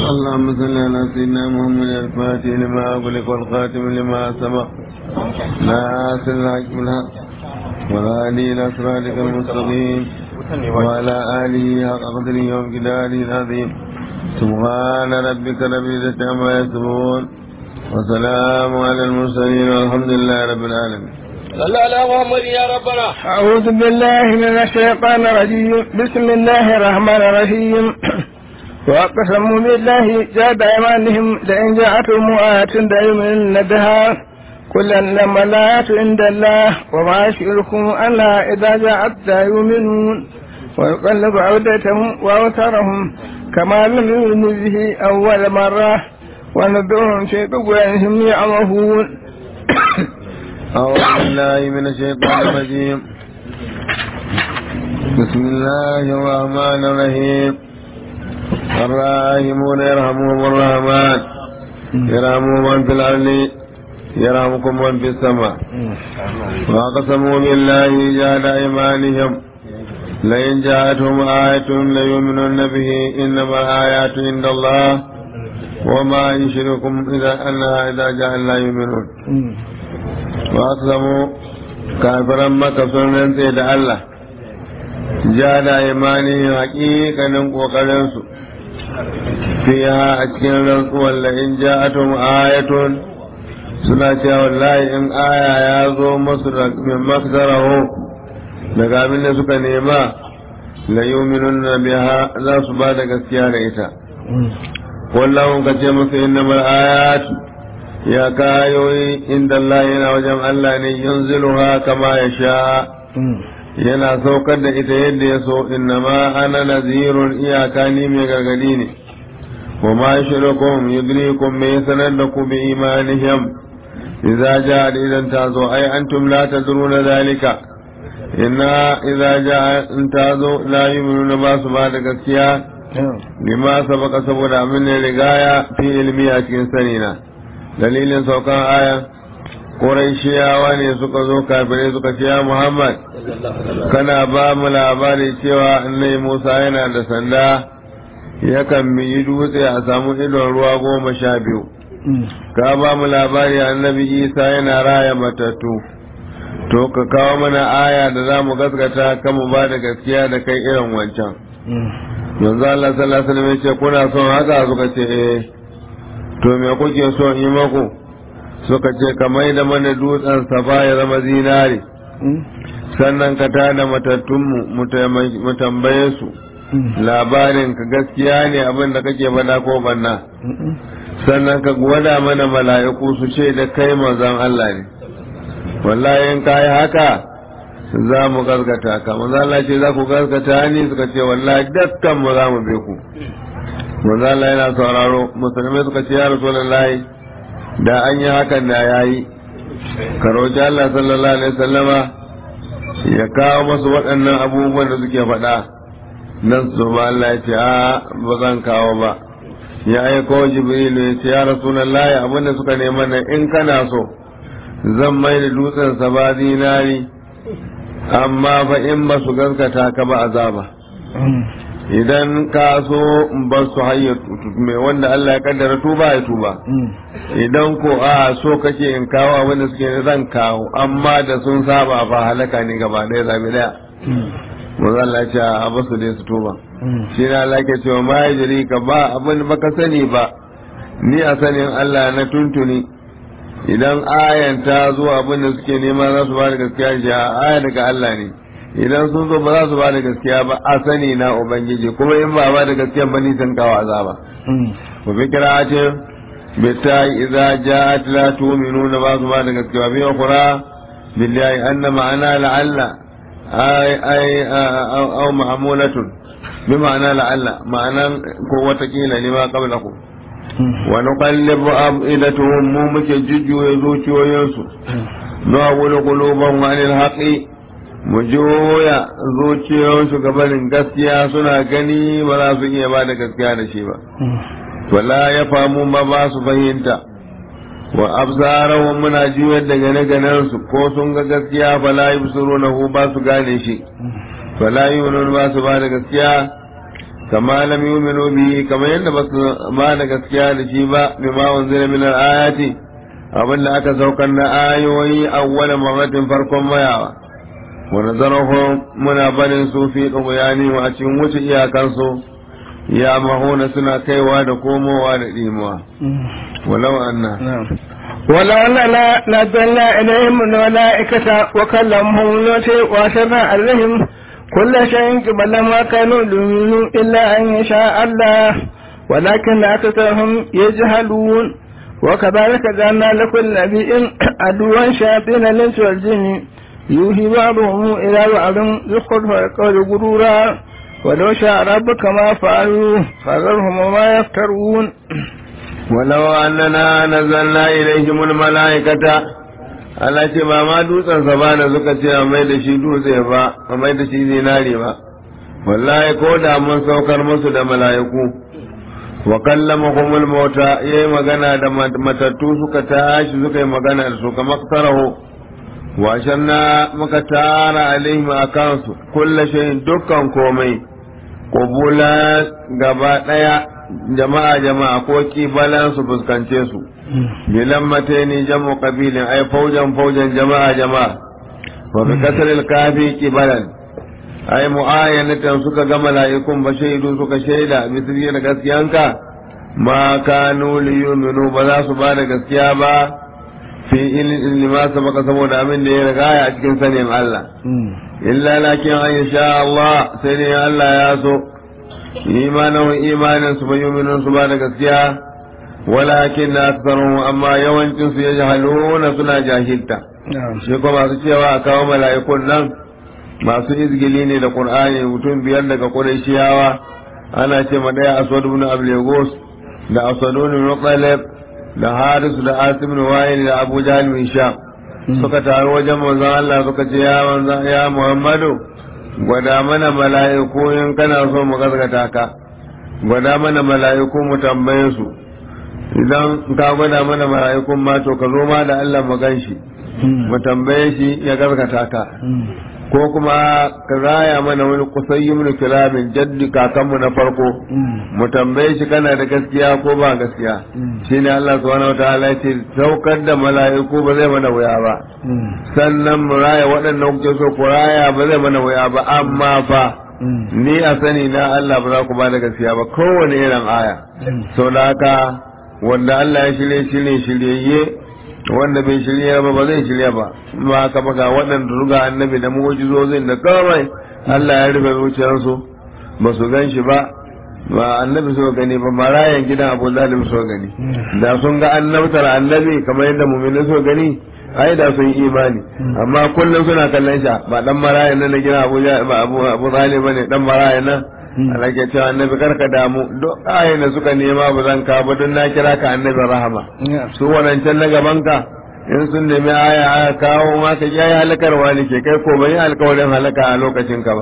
اللهم صل على سيدنا محمد الفاتح لما أغلق والخاتم لما سبق ناصر الحق بالحق والهادي إلى صراطك المستقيم وعلى آله حق قدره وامتداده العظيم سبحان ربك رب العزة عما يصفون وسلام على المرسلين والحمد لله رب العالمين صل على محمد يا ربنا أعوذ بالله من الشيطان الرجيم بسم الله الرحمن الرحيم وأقسموا بالله جاد أيمانهم لئن جاءتهم آية ليؤمنن بها كل لما الآيات عند الله وما يشعركم أنها إذا جاءت لا يؤمنون ويقلب عودتهم وأوتارهم كما لم يؤمنوا به أول مرة ونذرهم في طغيانهم يعمهون أعوذ بالله من الشيطان الرجيم بسم الله الرحمن الرحيم الراحمون يرحمهم الرحمن يرحمهم من في الأرض يرحمكم من في السماء وأقسموا بالله جهد أيمانهم لئن جاءتهم آية ليؤمنن به إنما الآيات عند الله وما يشركم إذا أنها إذا جاء لا يؤمنون وأقسموا كافرا مكة سنن سيد الله جاد إيمانهم حقيقة وقرنسوا فيها أتكين رسول لئن جاءتهم آية suna cewa wallahi in aya ya zo masu min maksarahu daga abin da suka nema la yuminun na biha za su ba da gaskiya da ita wallahu ka ce musu innamal ayat ya kayoyi inda Allah yana wajen Allah ne yanziluha kama ya sha yana saukar da ita yadda ya so innama ana nazirun iyaka ni mai gargadi ne wa ma shirukum yudrikum mai sanar da ku bi imanihim idza jaa idan tazo ai antum la tadruna zalika inna idza jaa in tazo la yu'minuna ba su ba da gaskiya lima sabaka saboda amin ne rigaya fi ilmi a cikin sanina dalilin saukan aya Qurayshiyawa ne suka zo kafirai suka ce ya Muhammad kana ba mu labari cewa annai Musa yana da sanda yakan yi dutse a samu idon ruwa goma sha biyu ka ba mu labari annabi Isa yana raya matattu to ka kawo mana aya da za mu gaskata kan mu ba da gaskiya da kai irin wancan yanzu Allah sallallahu alaihi wasallam ya ce kuna son haka suka ce eh to me kuke so yi maku suka ce ka mai da mana dutsen safa ya zama zinari sannan ka tada matattunmu mu tambaye su labarin ka gaskiya ne abin da kake bada ko banna sannan ka gwada mana mala'iku su ce da kai mazan Allah ne wallahi in ka yi haka za mu gaskata ka manzo Allah ce za ku gaskata ni suka ce wallahi dukkan mu za mu be ku manzo Allah yana sauraro musulmai suka ce ya rasulullahi da an yi hakan da yayi ka roki Allah sallallahu alaihi wasallama ya kawo masu waɗannan abubuwan da suke faɗa nan su ba Allah ya ce a ba zan kawo ba ya aiko jibrilu ya ce ya rasulullahi abin da suka nema nan in kana so zan mai da dutsen sa ba zinari amma fa in ba su gaskata ka ba azaba idan ka so ba su hayya mai wanda Allah ya kaddara tuba ya tuba idan ko a so kake in kawo abin da suke zan kawo amma da sun saba fa halaka ne gaba ɗaya zabi ɗaya manzo Allah ya ce a basu dai su tuba shi ne Allah ke cewa ma yajri ka ba abin baka sani ba ni a sanin Allah na tuntuni idan ayan ta zo abin da suke nema za su ba da gaskiya shi aya daga Allah ne idan sun zo ba za su ba da gaskiya ba a sani na ubangiji kuma in ba ba da gaskiya ba ni san kawo azaba wa bi qira'atin bi ta'i idza ja'at la tu'minuna ba su ba da gaskiya bi ukhra billahi anna ma'ana la'alla ay ay aw ma'mulatun bi ma'ana la'alla ma'anan ko watakila ne ma qablakum wa nuqallibu afidatuhum mu muke jujjuya zuciyoyinsu nu'awwilu qulubahum 'anil haqqi mu juya zuciyoyinsu gabanin gaskiya suna gani ba za su iya ba da gaskiya da shi ba wala ya famu ba ba su fahimta wa absarahum muna juyar da gane ganen su ko sun ga gaskiya fala yubsirunahu ba su gane shi fala yu'minun ba su ba da gaskiya kama lam yu'minu bi kamar yadda ba su ba da gaskiya da shi ba bima unzila min al-ayati abin da aka saukar na ayoyi awwala marratin farkon mayawa wa nazarahum muna barin su fi qiyani wa a cikin wuce iyakansu ya mahuna suna kaiwa da komowa da dimuwa walau anna ولو أننا نزلنا إليهم الملائكة وكلمهم الموت وأشرنا عليهم كل شيء قبل ما كانوا يؤمنون إلا أن يشاء الله ولكن أكثرهم يجهلون وكذلك جعلنا لكل نبي عدوا شياطين الإنس والجن يوحي بعضهم إلى بعض زخرف القول غرورا ولو شاء ربك ما فعلوا فذرهم وما يفترون ولو أننا نزلنا إليهم الملائكة Allah ce ba ma dutsen sa ba da suka ce a mai da shi dutse ba a mai da shi zinari ba wallahi ko da mun saukar musu da mala'iku wa kallamahumul mauta yayi magana da matattu suka tashi suka yi magana da su kamar tarahu wa shanna muka tara alaihim akan su kullu shay'in dukkan komai qubula gaba daya jama'a jama'a ko kibalan su fuskance su bilan matani jamu qabilin ay faujan faujan jama'a jama'a wa bi kasril kafi kibalan ay mu'ayanatan suka ga mala'ikun ba shaidu suka shaida misali da gaskiyanka ma kanu li yu'minu ba za su ba da gaskiya ba fi ilmi ma sabaka saboda abin da ya riga a cikin sanin Allah illa lakin an sha Allah sai ne Allah ya so imanin imanin su bai yu'minun su ba da gaskiya walakin na aksarun amma yawancin su ya jahaluna suna jahilta shi kuma masu cewa a kawo mala'ikun nan masu izgili ne da qur'ani mutum biyar daga qurayshiyawa ana ce ma daya aswad ibn ablegos da aswad ibn muqallab da haris da asim ibn wa'il da abu jahl bin sham suka taru wajen manzon Allah suka ce ya manzon ya muhammadu gwada mana mala'iku in kana so mu gaskata ka gwada mana mala'iku mu tambaye su idan ka gwada mana mala'ikun ma to ka zo ma da Allah mu gan shi mu tambaye shi ya gaskata ka ko kuma ka raya mana wani kusayi mun kiramin jaddi kakanmu na farko mu tambaye shi kana da gaskiya ko ba gaskiya shine Allah subhanahu wataala ce saukar da mala'iku ba zai mana wuya ba sannan mu raya waɗannan kuke so ku raya ba zai mana wuya ba amma fa ni a sani na Allah ba za ku ba da gaskiya ba kowane irin aya sau da haka wanda Allah ya shirye shirye shiryayye wanda bai shirya ba ba zai shirya ba ma ka ga waɗanda ruga annabi da mu'jizozin da kawai Allah ya rufe zuciyarsu ba su gan shi ba ba annabi so gani ba marayan gidan Abu Zalim so gani da sun ga annabtar annabi kamar yadda mu'minin so gani ai da sun yi imani amma kullum suna kallon shi ba dan marayan nan na gidan Abu Abu Abu Zalim bane dan marayan nan Allah ke cewa annabi karka damu duk ayin da suka nema ba zan ka ba don na kira ka annabi rahama su wadancan na gaban ka in sun nemi aya aya kawo ma ka ya halakarwa ne ke kai ko bai alkawarin halaka a lokacin ka ba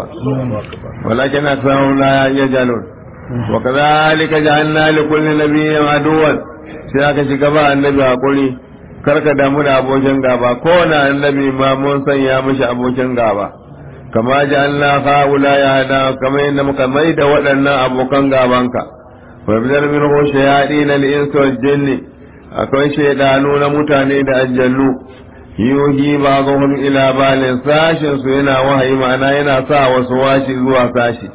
walakin aksaru la yajalun wa kadhalika ja'alna li kulli nabiyyin aduwan sai aka shiga ba annabi hakuri karka damu da abokin gaba kowane annabi ma mun sanya mishi abokin gaba kama ji Allah fa'ula ya hada kama yadda muka mai da waɗannan abokan gabanka wa bidar min hushe ya ɗina li'insu wal jinni akwai shaidanu na mutane da aljannu yuhi ba zuhun ila balin sashin su yana wahayi ma'ana yana sa wasu washi zuwa sashi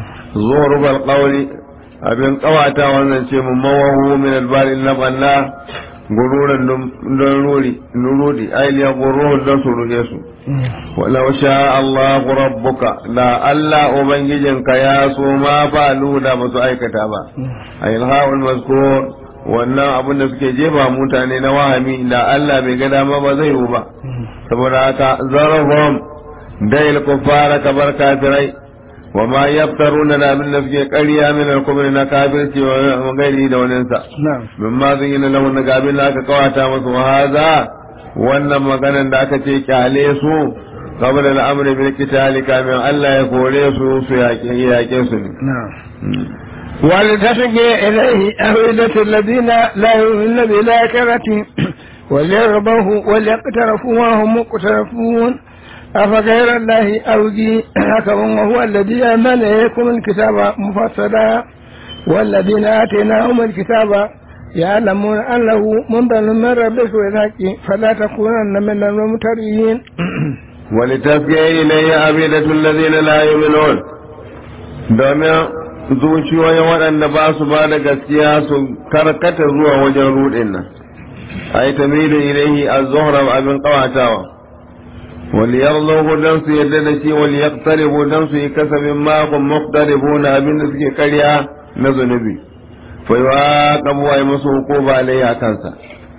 zuhur qawli abin kawata wannan ce mun mawahu min albalin labanna gururan don ruri nurudi ailiya guruhun don su ruɗe su walau sha Allah rabbuka da Allah ubangijinka ya so ma falu da ba su aikata ba a ilha'ul mazkur wannan abin da suke jefa mutane na wahami da Allah bai ga dama ba zai yi ba saboda haka zarahum dai kuffara kabar kafirai wa ma yaftaruna da abin da suke ƙarya min al-kubri na kafirci wa gairi da wani sa min ma zan yi na lahun ga abin da aka kawata musu wa haza wannan maganan da aka ce kyale su qabla al-amri bil qitali kamin Allah ya kore su su yaƙe su ne ولتسقي إليه أفئدة الذين لا يؤمنون بالآخرة وليرضوه وليقترفوا وهم مقترفون أفغير الله أوجي حكم وهو الذي أنزل إليكم الكتاب مفصلا والذين آتيناهم الكتاب يعلمون أنه منزل من ربك بالحق فلا تكونن من الممترين ولتسقي إليه أبيدة الذين لا يؤمنون domin zuciyoyin waɗanda ba su ba da gaskiya su karkata zuwa wajen ruɗin nan a yi tamirin ilaihi a zuhra abin ƙawatawa wali yarzo don su yadda da shi wali yaqtaribu don su yi kasabin makon muqtaribu na abin da suke karya na zunubi fa yuqabu ay musu hukuma alayhi kansa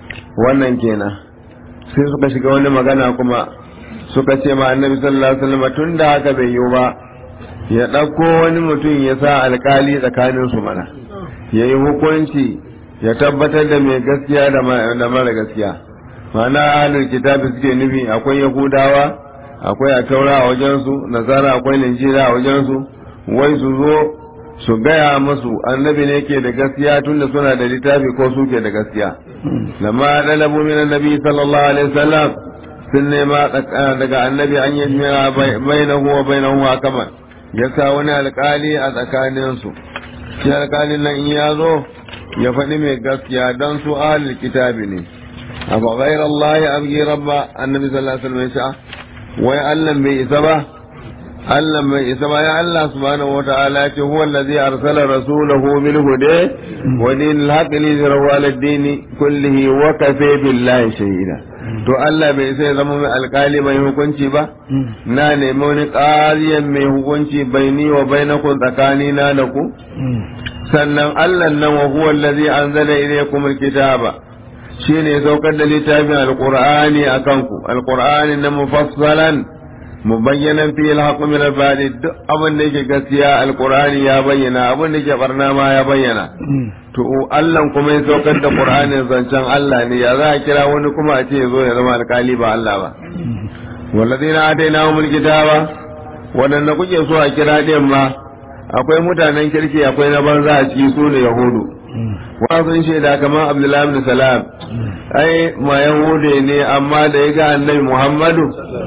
wannan kenan sai suka shiga wani magana kuma suka ce ma annabi sallallahu alaihi wasallam tun da haka bai yiwu ba ya ɗauko wani mutum ya sa alkali tsakanin su mana ya yi hukunci ya tabbatar da mai gaskiya da mara gaskiya ma'ana ahlul kitabi suke nufi akwai yahudawa akwai a taura a wajensu nasara akwai linjira a wajensu wai su zo su gaya musu annabi ne ke da gaskiya tunda suna da littafi ko su ke da gaskiya lamma dalabu min annabi sallallahu alaihi wasallam sun nema daga annabi an yi jira bainahu wa bainahu hakaman ya sa wani alkali a tsakaninsu shi alkalin nan in ya zo ya faɗi mai gaskiya don su ahlul kitabi ne abu ghayr Allah ya abgi rabba annabi sallallahu alaihi wasallam ya wai Allah bai isa ba Allah bai isa ba ya Allah subhanahu wa ta'ala ya ce huwa allazi arsala rasulahu bil huda wa dinil haqqi li yuzhirahu ala ad-din kullihi wa kafa billahi shahida to Allah bai sai zama mai alkali mai hukunci ba na nemi wani ƙariyan mai hukunci baini wa bainakum tsakani na da ku sannan Allah nan wa huwa allazi anzala ilaykum alkitaba shine ya saukar da littafin alqur'ani akan ku alqur'ani na mufassalan mubayyanan fi alhaq min albadi duk abin da yake gaskiya alqur'ani ya bayyana abin da yake barna ma ya bayyana to Allah kuma ya saukar da Qur'anin zancen Allah ne ya za a kira wani kuma a ce zo ya zama alkali ba Allah ba walladina atainahumul kitaba wadanda kuke so a kira din ma akwai mutanen kirki akwai na banza a ciki su ne yahudu wa sun shaida kamar Abdullahi bin Salam ai ma yahude ne amma da ya ga annabi Muhammadu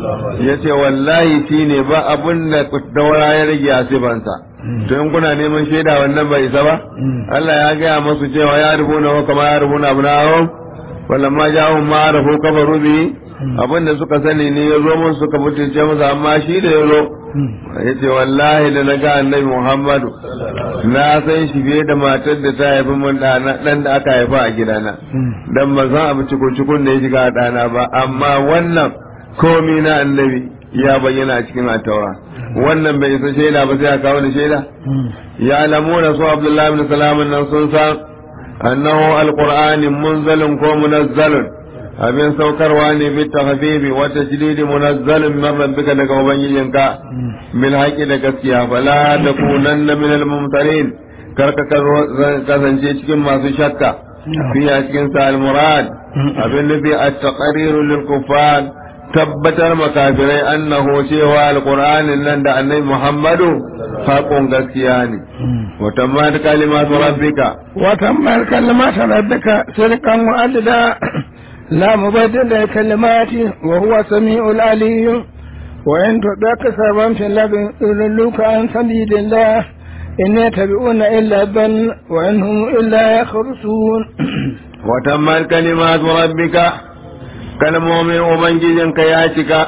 ya ce wallahi shi ne ba abun da daura ya rage a sifansa to in kuna neman shaida wannan bai isa ba Allah ya gaya masu cewa ya rubuna wa kama ya rubuna abu na awon wallan ma ja'ahum ma arafu kafaru bi abin da suka sani ne ya zo mun suka mutunce masa amma shi da ya zo ya ce wallahi da na ga annabi Muhammadu na san shi fiye da matar da ta haifi mun dan da aka haifa a gidana dan ban san abu cikun da ya shiga a ɗana ba amma wannan komi na annabi ya bayyana a cikin ataura wannan bai isa shaida ba sai a kawo da shaida ya lamuna su abdullahi bin salamun nan sun san annahu alqur'ani munzalun ko munazzalun abin saukarwa ne bi tahbibi wa tajdidi munazzalun min rabbika daga ubangijinka bil haqi da gaskiya fala takunanna min al mumtarin karka kasance cikin masu shakka fi a cikin sa al murad abin nufi at-taqrir lil kuffar tabbatar makafirai annahu cewa alqur'anin nan da annabi muhammadu haƙon gaskiya ne wa tammat kalimatu rabbika wa tammat kalimatu rabbika sirqan wa adda la mubaddila kalimati wa huwa samiul alim wa in tudaka saban fil ladin yulluka an sabilillah in yattabi'una illa ban wa in hum illa yakhrusun wa tammat kalimatu rabbika kalmomin Ubangijinka ya cika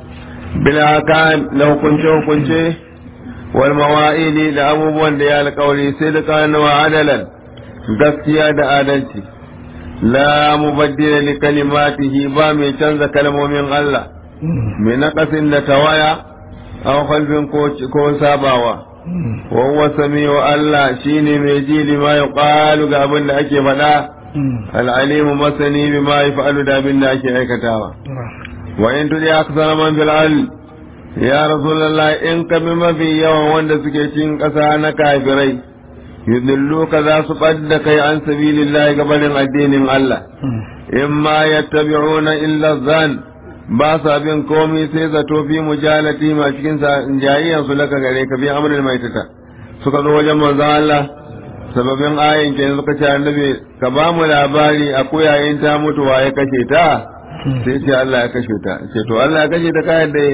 bilaka da hukunce-hukunce wal mawa'ili da abubuwan da ya alkawari sai da kana wa adalan gaskiya da adalci la mubaddila li kalimatihi ba mai canza kalmomin Allah mai naqasin da tawaya aw qalbin ko sabawa wa huwa samiu Allah shine mai ji lima yuqalu ga abin da ake faɗa العليم مسني بما يفعل دا بنا ake aikatawa wa in tudi aksara man fil al ya rasulullah in ka bi mafi yawan wanda suke cikin ƙasa na kafirai yudillu ka za su ɓadda kai an sabilillahi gabanin addinin Allah in ma yattabi'una illa zan ba sa bin komai sai zato fi mujalati ma cikin jayayyan su laka gare ka bi amrul maitata suka zo wajen manzon Allah sababin ayin ke suka ce annabi ka ba mu labari a koyayin ta mutuwa ya kashe ta sai ce Allah ya kashe ta ce to Allah ya kashe ta kayan da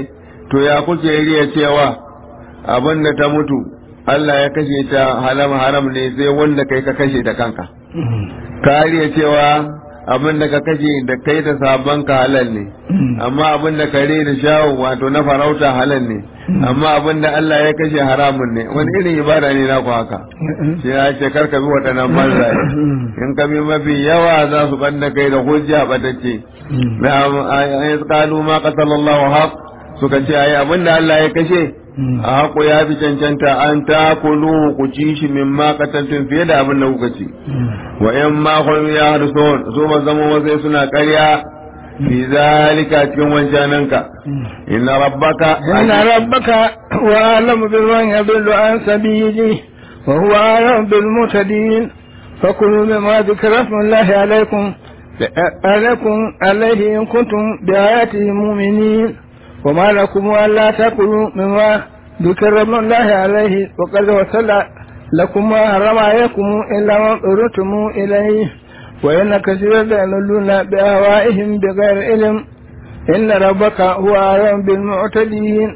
to ya kuke riya cewa abin da ta mutu Allah ya kashe ta haram haram ne sai wanda kai ka kashe ta kanka ka riya cewa abin da ka kashe da kai da sabon ka halal ne amma abin da kare da shawo wato na farauta halal ne amma abin da Allah ya kashe haramun ne wani irin ibada ne na ku haka shi ya ce kar ka bi waɗannan banzaye in ka bi mafi yawa za su banda kai da hujja batacce na ayat qalu ma qatalallahu haq suka ce ayi abin da Allah ya kashe a haƙo ya fi cancanta an ta kulu ku ci shi min ma kataltun fiye da abin da kuka ci wa in ma kun ya harson su ba zama wasai suna ƙarya fi zalika cikin wancananka inna rabbaka inna rabbaka wa alamu bil man yadullu an sabili wa huwa alamu bil mutadin fakulu mimma dhikra smullahi alaykum عليكم عليه إن كنتم بآياته مؤمنين وما لكم ألا تأكلوا مما ذكر من الله عليه وقد وصل لكم ما حرم عليكم إلا ما اضطررتم إليه وإن كثيرا ليضلون بأهوائهم بغير علم إن ربك هو أعلم بالمعتدين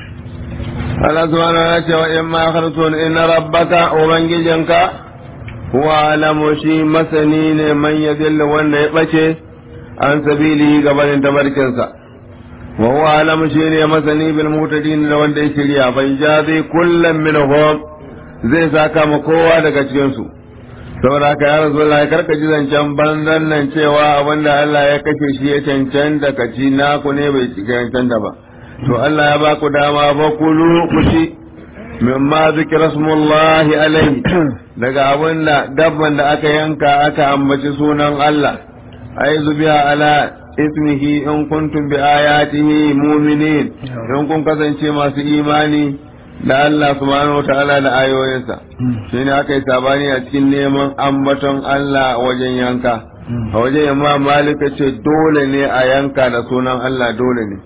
Allah subhanahu wa ta'ala wa in ma khartun inna rabbaka ubangijinka huwa alamu shi masani ne man yadilla wanda ya bace an sabili gabanin tabarkinsa wa huwa alamu shi ne masani bil mutadin da wanda ya shirya bai jazi kullum minhum zai saka ma kowa daga cikin su saboda haka ya rasu Allah karka ji zancen banzan nan cewa wanda Allah ya kashe shi ya cancanta ka ci naku ne bai cancanta ba to Allah ya ba ku dama ba kulu ku ci mimma zikra smullahi alaihi daga abin da dabban da aka yanka aka ambaci sunan Allah ai zubiya ala ismihi in kuntum bi ayatihi mu'minin in kun kasance masu imani da Allah subhanahu wataala da ayoyinsa shi ne aka yi sabani a cikin neman ambaton Allah wajen yanka a wajen yamma malika ce dole ne a yanka da sunan Allah dole ne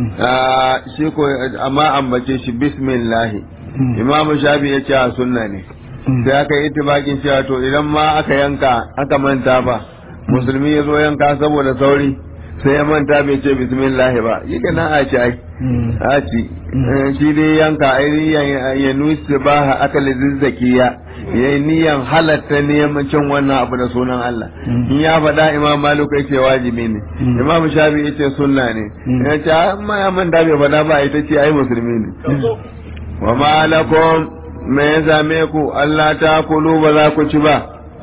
shi ko amma ambace shi bismillahi imamu shafi ya ce a sunna ne sai aka yi itibakin cewa to idan ma aka yanka aka manta ba musulmi ya zo yanka saboda sauri sai ya manta bai ce bismillah ba yi ka nan a ci ai a ci shi dai yanka ai niyan ya nusi ba ha aka lizzakiya ya yi niyan halatta neman cin wannan abu da sunan Allah in ya faɗa imam malik ya ce wajibi ne imam shafi ya ce sunna ne ya ce amma ya manta bai faɗa ba ita ce ai musulmi ne wa malakum me ya zame ku Allah ta kulu ba za ku ci ba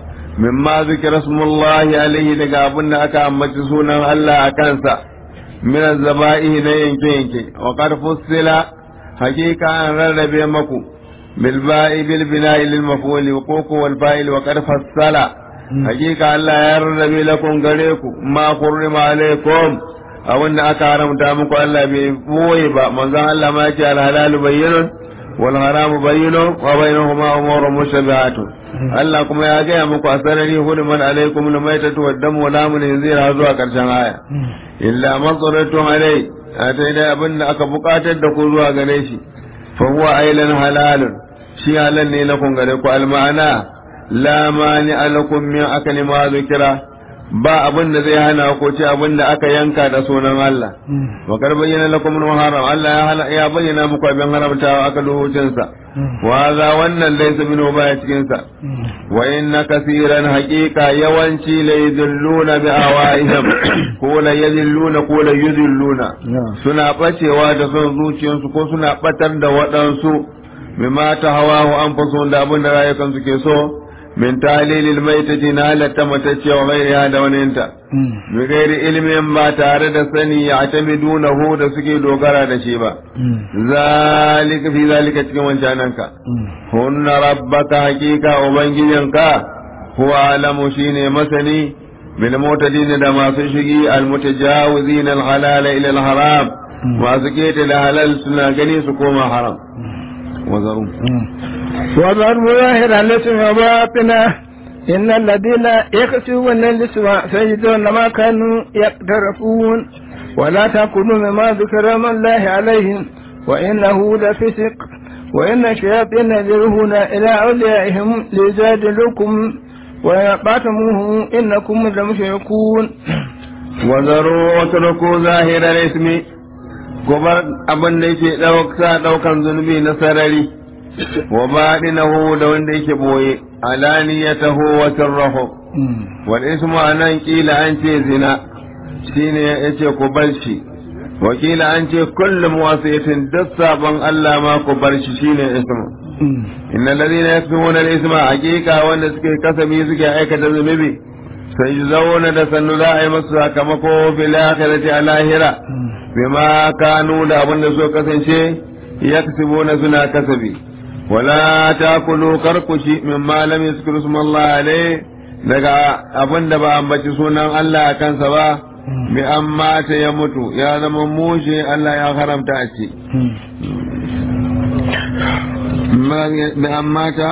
mimma zikira smullahi alaihi daga abin da aka ambaci sunan Allah a kansa min zaba'ihi na yanke yanke wa qad fussila hakika an rarrabe maku bil ba'i bil bina'i lil maf'ul wa ququ wal fa'il wa qad fassala hakika Allah ya rarrabe lakum gare ku ma hurrima alaikum abin da aka haramta muku Allah bai boye ba manzon Allah ma ya ce al halalu bayyinun wal haramu bayyinun wa bainahuma umurun mushtabihatun Allah kuma ya gaya muku a sarari huduman alaikum na mai tatuwa damu wa lamun yanzu har zuwa karshen aya illa matsalatun alai a ta dai abin da aka bukatar da ku zuwa gare shi fa huwa ailan halalun shi halal ne na kun gare ku alma'ana la mani alakum min akali ma zikira ba abin da zai hana ko ce abin da aka yanka da sunan Allah wa kar bayyana lakum haram Allah ya bayyana muku abin haramtawa aka lokacin sa wa za wannan laysa minhu baya cikin sa wa inna kaseeran haqiqa yawanci la yudilluna bi awaihim ko la yudilluna ko la yudilluna suna bacewa da son zuciyarsu ko suna batar da waɗansu bima ta hawahu anfusuhum da abin da rayukansu ke so min talilil maitati na halatta matacce wa gairiha da waninta bi gairi ilimin ba tare da sani ya hu da suke dogara da shi ba zalika fi zalika cikin wancananka hunna rabbaka hakika ubangijinka huwa alamu shine masani bil mutadin da masu shigi al mutajawizin al halal ila al haram masu keta da halal suna gani su koma haram wazarum وضرب ظاهر الاسم وباطنه إن الذين يكسبون الاسم سيجدون ما كانوا يقترفون ولا تأكلوا مما ذكر من الله عليهم وإنه لفسق وإن الشياطين يجرون إلى أوليائهم ليجادلوكم وإن قاتموه إنكم لمشركون وذروا واتركوا ظاهر الاسم ku bar abin da yake ɗauka ɗaukan zunubi na sarari wa baɗinahu da wanda yake boye alaniyatahu wa sirrahu wal ismu anan kila an ce zina shine yace ku bar shi wa kila an ce kullum wasiyatin duk sabon Allah ma ku bar shi shine ismu innal ladina yaktumuna al-isma haqiqa wanda suke kasabi suke aikata zunubi sai zauna da sannu za a yi masu sakamako fil akhirati a lahira bima kanu da abin da so kasance yaksibuna suna kasabi wala takulu karkushi mimma lam yuzkuru ismallah alayhi daga abin da ba ambaci sunan Allah a kansa ba bi an mata ya mutu ya zama mushe Allah ya haramta a ce bi an mata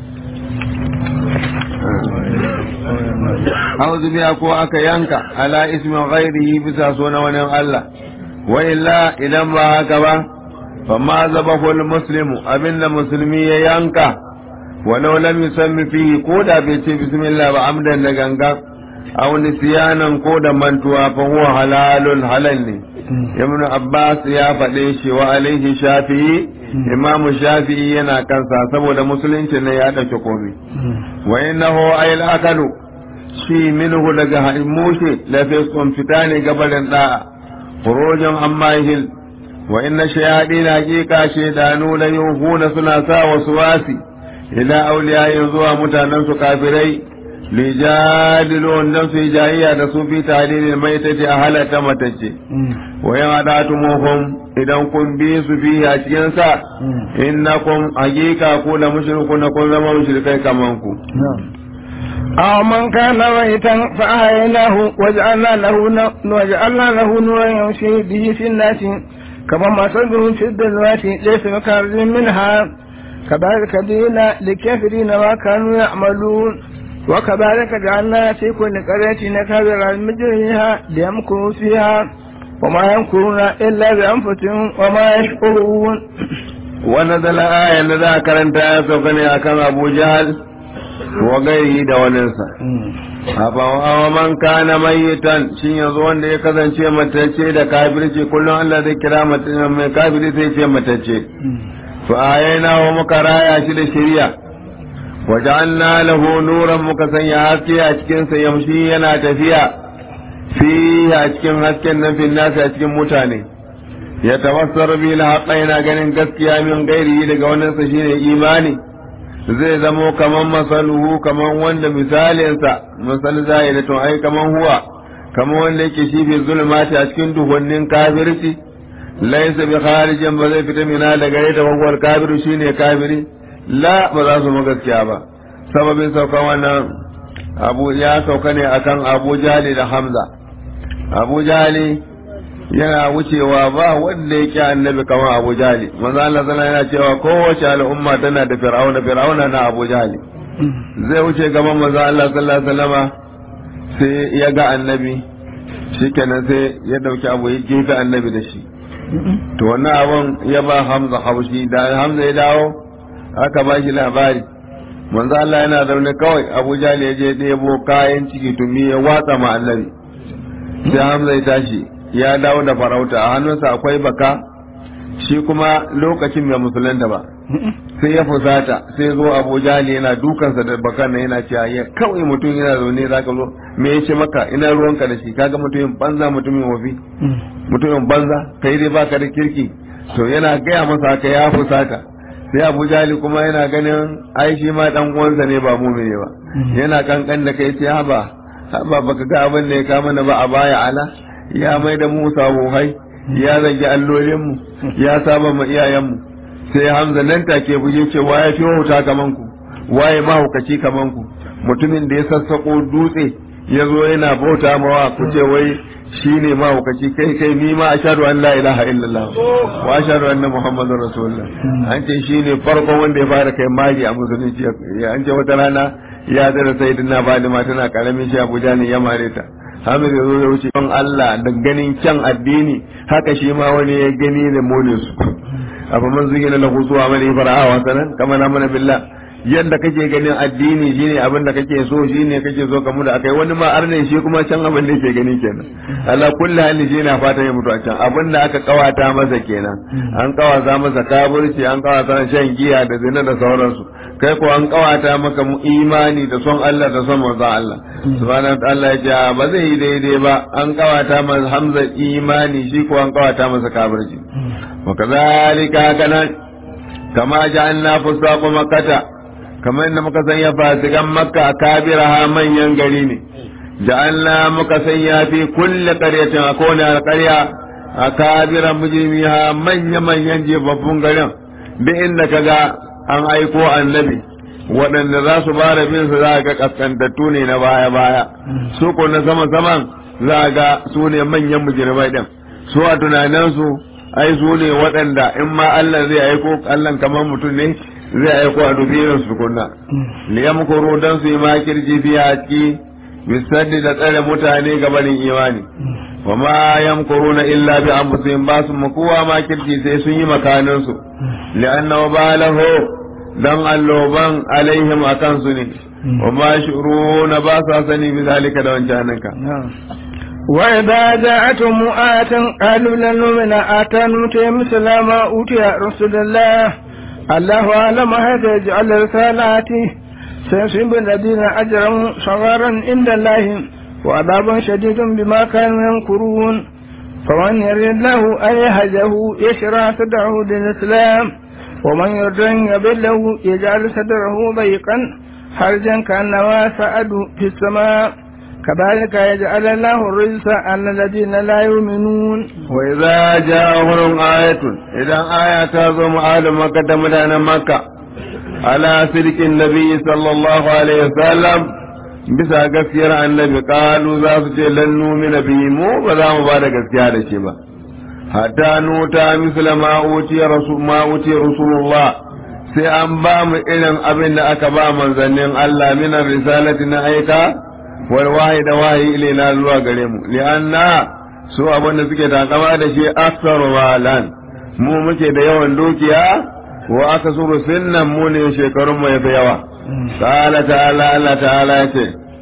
auzu biya ko aka yanka ala ismin ghairihi bisa sunan wani Allah wa illa idan ba haka ba fa ma zabahu muslimu abinda musulmi ya yanka walau lam yusammi fihi ko da bai ce bismillah ba amdan da gangan aw nisyanan ko da mantuwa fa huwa halalun halal ne ibn abbas ya faɗe shi wa alaihi shafi'i imam shafi'i yana kansa saboda musulunci ne ya dauke komai wa innahu ayil akalu shi minhu daga mushe la fi fita ne gabarin da'a khurujun amma yahil wa inna shayadin haqiqa shaydanu la yuhuna suna sa wasu wasi ila auliyayin zuwa mutanen su kafirai lijadilun dan su jayayya da su fi tahlilil maitati a halata matacce wa yan adatumuhum idan kun bi su fi a cikin sa innakum haqiqa ku da mushrikun kun zama mushrikai kaman ku أو من كان ميتا فأحييناه وجعلنا له وجعلنا له نورا يمشي به في الناس كما مثله في الظلمات ليس بخارج منها كذلك دين للكافرين ما كانوا يعملون وكذلك جعلنا في كل قرية نكابر المجرمها ليمكروا فيها وما يمكرون إلا بأنفسهم وما يشكرون ونزل آية ذاك أنت يسوقني أكام أبو جهل وغيره دوننسا afawa man kana mayitan shin yanzu wanda ya kasance matacce da kafirci kullum Allah zai kira mai kafiri sai ce matacce fa ayana wa muka raya shi da shari'a wa ja'alna lahu nuran muka sanya haske a cikin sa yamshi yana tafiya fi a cikin hasken nan fil nasi a cikin mutane ya tawassar bi la yana ganin gaskiya min gairi daga wannan sa shine imani zai zamo kaman masaluhu kaman wanda misalinsa misal zai da tun ai kaman huwa kaman wanda yake shi fi zulmati a cikin duhunnin kafirci laisa bi kharijin ba zai fita mina daga ita wangwar kafiru shine kafiri la ba za su gaskiya ba sababin saukan wannan abu ya sauka ne akan abu jali da hamza abu jali yana wucewa ba wanda yake annabi kamar Abu Jali manzo Allah sallallahu yana cewa kowace al'umma tana da fir'auna fir'auna na Abu Jali zai wuce gaban manzo Allah sallallahu alaihi wasallama sai ya ga annabi shikenan sai ya dauki abu ya gefe annabi da shi to wannan abun ya ba Hamza haushi da Hamza ya dawo aka ba shi labari manzo Allah yana zaune kawai Abu Jali ya je ɗebo kayan ciki tumi ya watsa ma annabi sai Hamza ya tashi ya dawo da farauta a hannunsa akwai baka shi kuma lokacin mai musulunta ba sai ya fusata sai zo abu jali yana dukansa da bakan nan yana cewa ya kawai mutum yana zaune za ka zo me ya ce maka ina ruwanka da shi kaga mutumin banza mutumin wafi mutumin banza kai dai baka da kirki to yana gaya masa haka ya fusata sai abu jali kuma yana ganin ai shi ma dan uwansa ne ba mu ne ba yana kankan da kai ce haba haba baka ga abin da ya kama na ba a baya ala ya mai da mu sabohai ya zagi allolinmu ya saba ma iyayenmu sai hamza nan take buge ce waye fi wauta kaman ku waye mahaukaci kaman ku mutumin da ya sassako dutse ya zo yana bauta mawa ku ce wai shi ne mahaukaci kai kai ni ma ashhadu an la ilaha illallah wa ashhadu anna muhammadar rasulullah an ce shi ne farkon wanda ya fara kai magi a musulunci an ce wata rana ya zara sayyidina Fatima tana karamin shi Abuja ne ya mare ta Hamid ya zo ya wuce don Allah da ganin kyan addini haka shi ma wani ya gani da mone su abu man zugi na lahu zuwa mani fara'a wa sanan kama na mana billah yadda kake ganin addini shine abin da kake so shine kake so kamu da akai wani ma arne shi kuma can abin da yake gani kenan Allah kulli hali shi na fatan ya mutu a can abin da aka kawata masa kenan an kawata masa kaburci an kawata shan giya da zina da sauransu kai ko an kawata maka mu imani da son Allah da son manzon Allah subhanahu wa ta'ala ya ce ba zai yi daidai ba an kawata masa hamza imani shi ko an kawata masa kaburci wa kadhalika kana kama ja'alna fusaqu makkata kamar yadda muka sanya fasikan makka a kabiraha manyan gari ne ja'alna muka sanya fi kulle qaryatin a kowane alƙarya a kabira mujrimiha manya manyan jebabbun garin bi inda kaga an aiko annabi waɗanda za su bara bin su za ga kaskantattu ne na baya baya su ko na sama saman za ga su ne manyan mujrimai din su a tunaninsu ai su ne waɗanda in ma Allah zai aiko Allah kamar mutum ne zai aiko a dubirin su kunna liyam kuru dan su yi makirji biya a ciki bisaddi da tsare mutane gabanin imani wa ma yamkuruna illa bi anfusihim ba su makuwa makirji sai sun yi makanin su li'anna balahu dan alloban alaihim akan su ne wa ma shuruna ba sa sani bi zalika da wancan ka وإذا جاءتهم آية قالوا لن نؤمن آتى نؤتي مثل ما أوتي رسول الله الله أعلم هذا يجعل رسالاته سيصيب الذين أجرموا صغارا عند الله وعذاب شديد بما كانوا ينكرون فمن يرد الله أن يهده يشرع صدره للإسلام ومن يرد أن يضله يجعل صدره ضيقا حرجا كأنما سعد في السماء كذلك يجعل الله الرجس على الذين لا يؤمنون وإذا جاءهم آية إذا آية تظم آل مكة مدان مكة على سلك النبي صلى الله عليه وسلم bisa gaskiyar annabi kalu za su ce lan numina bihi mu ba za mu ba da gaskiya da shi ba hatta nuta misla ma utiya rasul ma utiya rasulullah sai an ba mu irin abin da aka ba manzannin Allah min risalati na aika wal wahi da wahi ilaina zuwa gare mu li'anna su abin da suke takama da shi aksaru malan mu muke da yawan dukiya wa aka suru sinnan mu ne shekarun mu yafi yawa qala ta'ala Allah ta'ala yace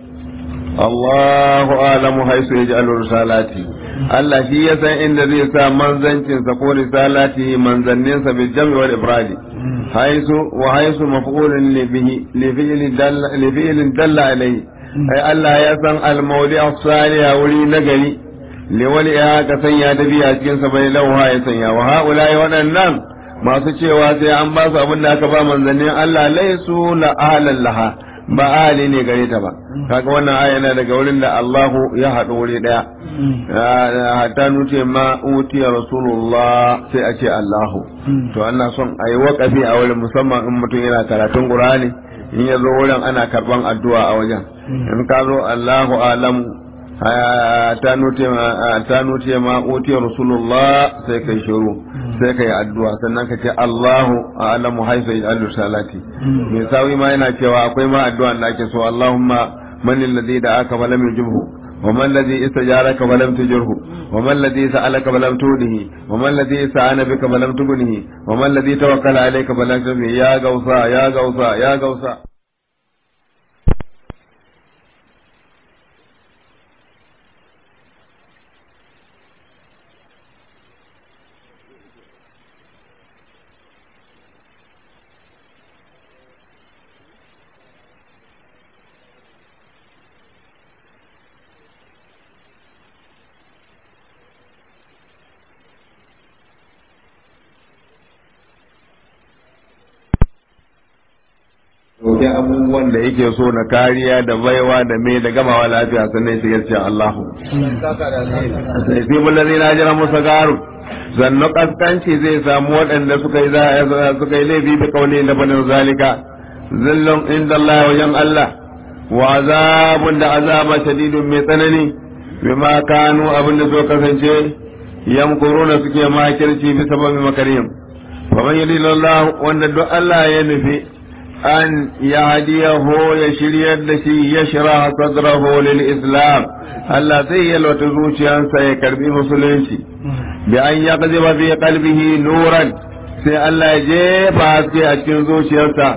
Allahu alamu haisu yaj'alu risalati Allah shi ya san inda zai sa manzancin sa ko risalati manzannin sa bil jam'i wal ifradi haisu wa haisu maf'ulun li bihi li fi'lin dalla li fi'lin dalla alayhi ai Allah ya san al-mawdi as-salih wuri nagari li wali ya ka sanya da biya cikin sa bai lauha ya sanya wa haula waɗannan masu cewa sai an ba su abin da aka ba manzannin Allah laisu la ahlan laha ba ahli ne gare ta ba kaga wannan aya yana daga wurin da Allahu ya haɗu wuri daya hatta nuce ma utiya rasulullah sai a ce Allahu to ana son a yi waƙafi a wurin musamman in mutum yana karatun Qur'ani in ya zo wurin ana karban addu'a a wajen in ka zo Allahu alam ta nuce ma utiya rasulullah sai kai shiru sai kai addu'a sannan ka ce Allahu a'lamu haifa yaj'alu salati me sawi ma yana cewa akwai ma addu'a da ake so Allahumma man alladhi da'aka fa lam yujibhu وما الذي استجارك فلم تجره وما الذي سألك فلم توده وما الذي استعان بك فلم تغنه وما الذي توكل عليك فلم تغنه يا غوثا يا غوثا يا غوثا roƙi abubuwan da yake so na kariya da baiwa da mai da gamawa lafiya sannan shigar ce Allahu. Sai fi mullazi na jira musa garu. Zannu kaskanci zai samu waɗanda suka yi suka yi laifi da kauli da banin zalika. Zillon inda Allah wajen Allah. Wa azabun da azaba shadidun mai tsanani. Bima kanu abin da so kasance yamkuruna suke makirci bisa babi makarim. Faman yadi Allah wanda duk Allah ya nufi أن يهديه يشري التي يشرح صدره للإسلام الذي يلوتزوش أنسى يكربي مسلمشي بأن يقذف في قلبه نورا sai Allah ya jefa haske a cikin zuciyarsa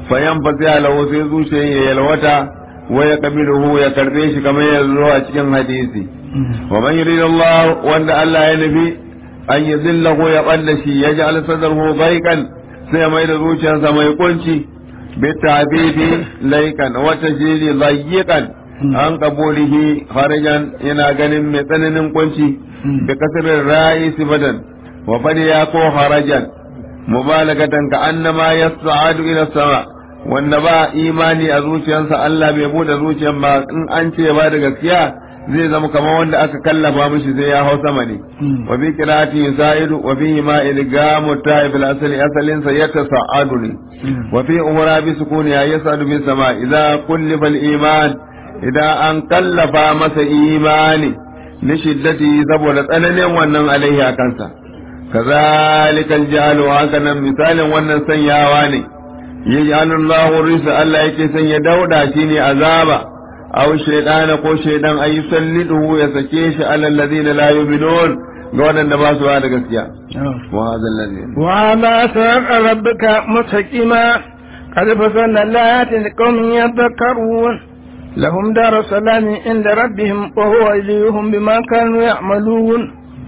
fayan fasiya lahu sai zuciyar ya yalwata wa ya qabiluhu ya karbe shi kamar yanzu a cikin hadisi wa man yuridullahu wanda Allah ya nufi an yuzillahu ya balla shi ya ja'al sadrahu dayqan sai mai da zuciyarsa mai kunci bi tabibi laykan wa tajili dayqan an qabulihi harajan yana ganin mai tsananin kunci bi kasrin ra'i sifadan wa fadiya ko harajan mubalagatan ka annama yas'adu ila sama wanda ba imani a zuciyarsa Allah bai bude zuciyar ba in an ce ba da gaskiya zai zama kamar wanda aka kallafa mishi sai ya hau sama ne wa bi qira'ati sa'idu wa fi ma ilgamu ta'ib al-asli asalin sa yatasa'adu ne wa fi umra bi sukuni ya yas'adu bi sama idza kullifa al-iman idan an kallafa masa imani li shiddati saboda tsananin wannan alaihi a kansa kazalika al-jahalu haka nan misalin wannan sanyawa ne yaj'alu Allahu risa Allah yake sanya dauda shine azaba aw shaytana ko shaydan ay yusalliduhu ya sake shi ala alladhina la yu'minun ga wadanda ba su da gaskiya wa hadha alladhi wa ma sa'a rabbuka mustaqima qad fasalna al-ayati liqaumin yadhakkarun lahum daru salami inda rabbihim wa huwa waliyuhum bima kanu ya'malun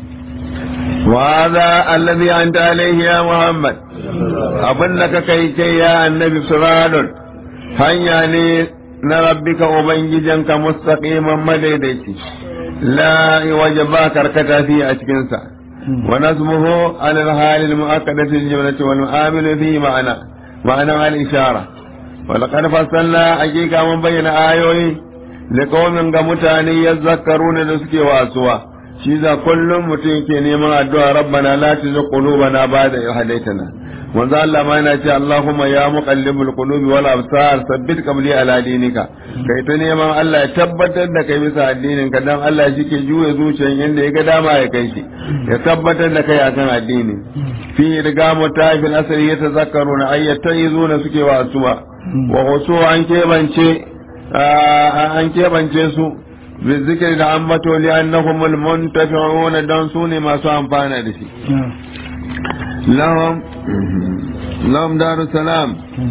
وهذا الذي أنت عليه يا محمد أبنك كي كي يا النبي سراد هيا نربك أبنججنك مستقيما مديدتي لا وجبا كركتا في أشكنسا ونسمه على الحال المؤكدة الجملة والمعامل فيه معنى معنى الإشارة ولقد فصلنا حقيقة من بين آيوي لقوم متاني يذكرون نسكي واسوا shi za kullum mutum ke neman addu'a rabbana la tuzigh qulubana ba'da idh hadaytana manzo Allah ma yana ce Allahumma ya muqallibul qulubi wal absar sabbit qabli ala dinika kai ta neman Allah ya tabbatar da kai bisa addinin ka dan Allah shi ke juya zuciyar yanda ya ga dama ya kai shi ya tabbatar da kai akan addini fi riga mutafil asri ya tazakkaruna ayyatayizuna suke wa asuwa wa husu an kebance an kebance su بالذكر da ambato li annahum almuntafi'una dan sune masu amfana da shi lahum lahum darus salam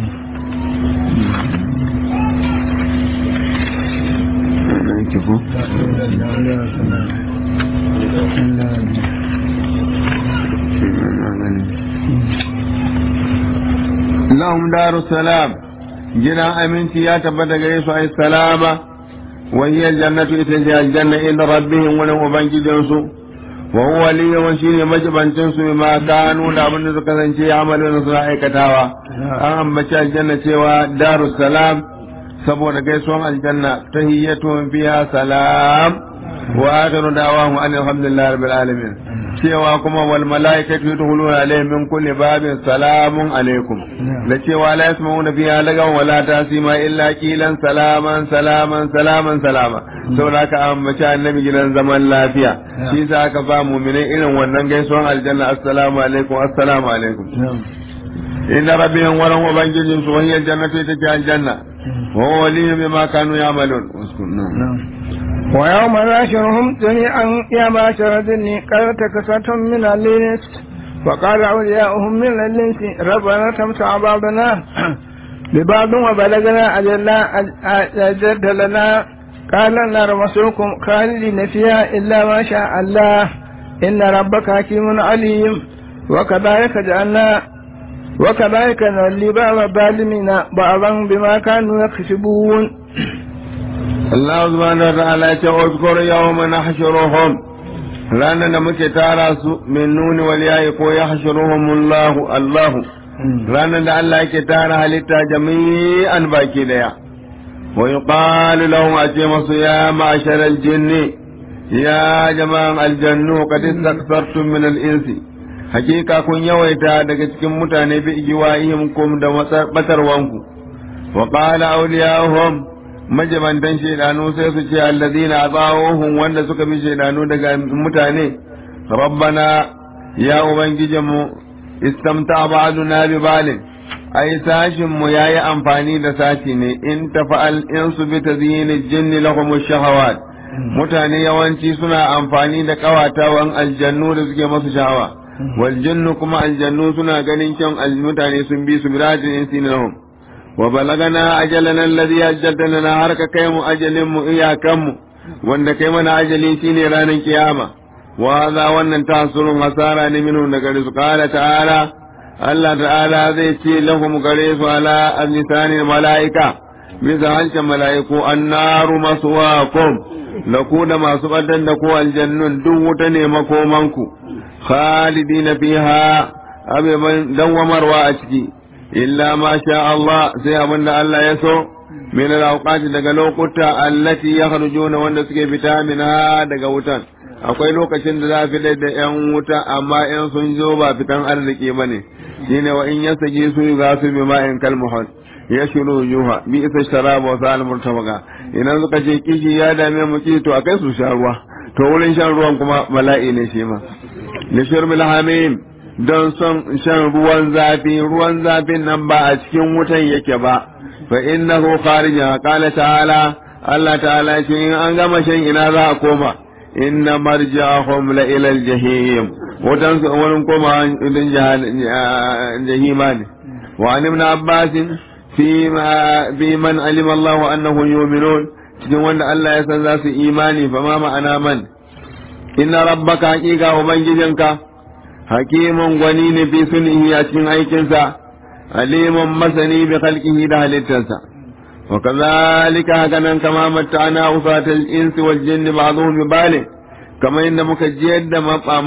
lahum darus salam gidan aminci ya tabbata gare su ai salama وهي الجنة إتجاه الجنة إن ربهم ولهم وبنجدنسو وهو لي وشيني مجبن تنسو بما كانوا لابن ذكرن شيء عملون صلاحي كتاوا أهم بشا الجنة ودار السلام saboda gaisuwan aljanna tahiyyatuhum fiha salam wa akhiru da'wahum an alhamdulillahi rabbil alamin cewa kuma wal malaikatu yadkhuluna alayhim min kulli babin salamun alaikum da cewa la yasma'una fiha lagaw wa la tasima illa qilan salaman salaman salaman salama saboda haka ambaci annabi gidan zaman lafiya shi yasa aka ba mu'minai irin wannan gaisuwan aljanna assalamu alaikum assalamu alaikum inna rabbihim wa lahum ubangijin su wahiyar jannatu ita ce aljanna wa huwa waliyyu bima kanu ya'malun ويوم ناشرهم جميعا يا معشر الجن قد تكسرتم من الإنس وقال أولياؤهم من الإنس ربنا تمتع بعضنا ببعض وبلغنا أجلنا أجد لنا قال النار مسوكم خالدين فيها إلا ما شاء الله إن ربك حكيم عليم وكذلك جعلنا وكذلك نولي بعض الظالمين بعضا بما كانوا يكسبون Allah subhanahu wa ta'ala ya ce uzkur yawma nahshuruhum ranar da muke tara su min nuni wal yayi ko yahshuruhum Allah Allah ranar da Allah yake tara halitta jami'an baki daya wa yuqalu lahum ace masu ya ma'shar al jinni ya jama'an aljannu qad istaktartum min al insi hakika kun yawaita daga cikin mutane bi igiwa'ihim kum da batarwanku wa qala awliya'uhum majabantan shaidanu sai su ce allazina ata'uhum wanda suka bi shaidanu daga mutane rabbana ya ubangijinmu istamta ba'duna bi balin ai sashin mu yayi amfani da sashi ne in tafa'al in su bi tazyinil jinni lahum shahawat mutane yawanci suna amfani da kawatawan aljannu da suke masu shahawa wal jinnu kuma aljannu suna ganin kyan mutane sun bi su birajin insi lahum wa balagana ajalana alladhi ajjalta lana har ka kai mu ajalin mu iyakan mu wanda kai mana ajali shine ranar kiyama wa za wannan tasurun hasara ne minu daga su qala ta'ala Allah ta'ala zai ce lahum gare su ala azlisanil malaika bisa hancin mala'iku annaru maswaqum da ku da masu ɓadar da ku aljannun duk wuta ne makomanku khalidina fiha abeban dawwamarwa a ciki illa ma sha Allah sai abin da Allah ya so min al daga lokuta allati yakhrujuna wanda suke fita minha daga wutan akwai lokacin da za a fitar da yan wuta amma yan sun zo ba fitan arziki bane shine wa in yasagi su ga su bi ma'in kalmuhal ya shiru yuha bi isa sharaba wa sa'al murtabaga idan suka ce kishi ya dame mu ki to akai su sha ruwa to wurin shan ruwan kuma bala'i ne shi ma li shurbil hamim don son shan ruwan zafi ruwan zafin nan ba a cikin wutan yake ba fa innahu kharija qala ta'ala Allah ta'ala shi in an gama shan ina za a koma inna marja'ahum la ila al-jahim wutan su wurin koma idan jahima ne wa an ibn abbasin fi man alima Allah annahu yu'minun cikin wanda Allah ya san za su imani fa ma ma'ana man inna rabbaka haqiqa ubangijinka hakimun gwani ne fi sunihi a cikin aikinsa alimun masani bi khalqihi da halittarsa wa kadhalika hakanan kama matta'ana usatal insi wal jinni ba'dhum bi bali kamar inda muka jiyar da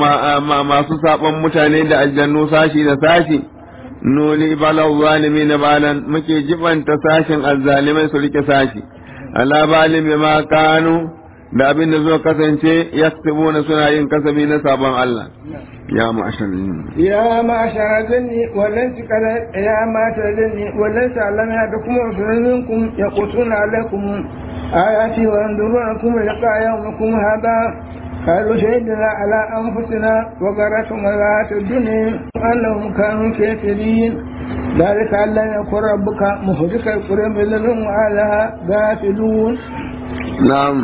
masu saban mutane da aljannu sashi da sashi nuli balal zalimin balan muke jibanta sashin azzalimai su rike sashi ala balim bima kanu da abin da zo kasance yaktubuna suna yin kasabi na sabon Allah ya ma'ashar ya ma'ashar jinni wallan tikala ya mata jinni wallan sa'alama ya da kuma usulunkum yaqutuna alaikum ayati wa yandurunakum liqa yawmikum hada قالوا شهدنا على أنفسنا وقرتهم الحياة الدنيا أنهم كانوا كافرين ذلك أن لم يكن ربك مهلك القرى بذنهم وأهلها غافلون نعم